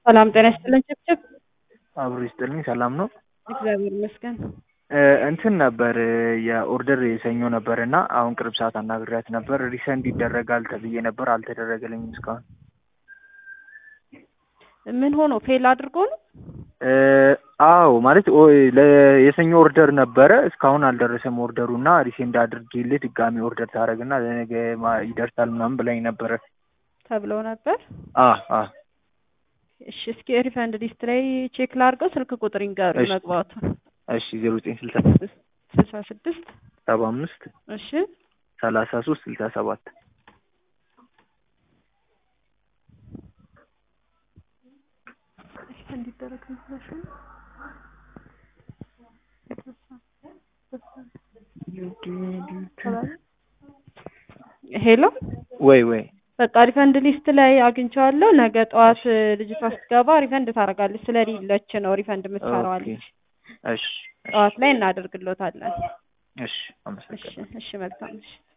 ሰላም ጤና ይስጥልን ጭብጭብ አብሮ ይስጥልኝ። ሰላም ነው። እግዚአብሔር ይመስገን። እንትን ነበር የኦርደር የሰኞ ነበር እና አሁን ቅርብ ሰዓት አናግሪያት ነበር። ሪሰንድ ይደረጋል ተብዬ ነበር፣ አልተደረገልኝም እስካሁን። ምን ሆኖ ፌል አድርጎ ነው? አዎ ማለት ለ- የሰኞ ኦርደር ነበረ እስካሁን አልደረሰም ኦርደሩ እና ሪሴንድ አድርጌልህ ድጋሚ ኦርደር ታደርግና ለነገ ማ- ይደርሳል ምናምን ብላኝ ነበረ። ተብለው ነበር። አ አ እሺ እስኪ ሪፈንድ ሊስት ላይ ቼክ ላድርገው። ስልክ ቁጥር ይንገሩ እሺ። መግባቱን። እሺ ዜሮ ዘጠኝ ስልሳ ስድስት ስልሳ ስድስት ሰባ አምስት እሺ ሰላሳ ሶስት ስልሳ ሰባት እንዲደረግ ሄሎ ወይ ወይ በቃ ሪፈንድ ሊስት ላይ አግኝቼዋለሁ። ነገ ጠዋት ልጅቷ ስትገባ ሪፈንድ ታደርጋለች። ስለሌለች ነው ሪፈንድ የምትሰራው አለች። እሺ ጠዋት ላይ እናደርግሎታለን። እሺ እሺ አመሰግናለሁ። እሺ መልካም እሺ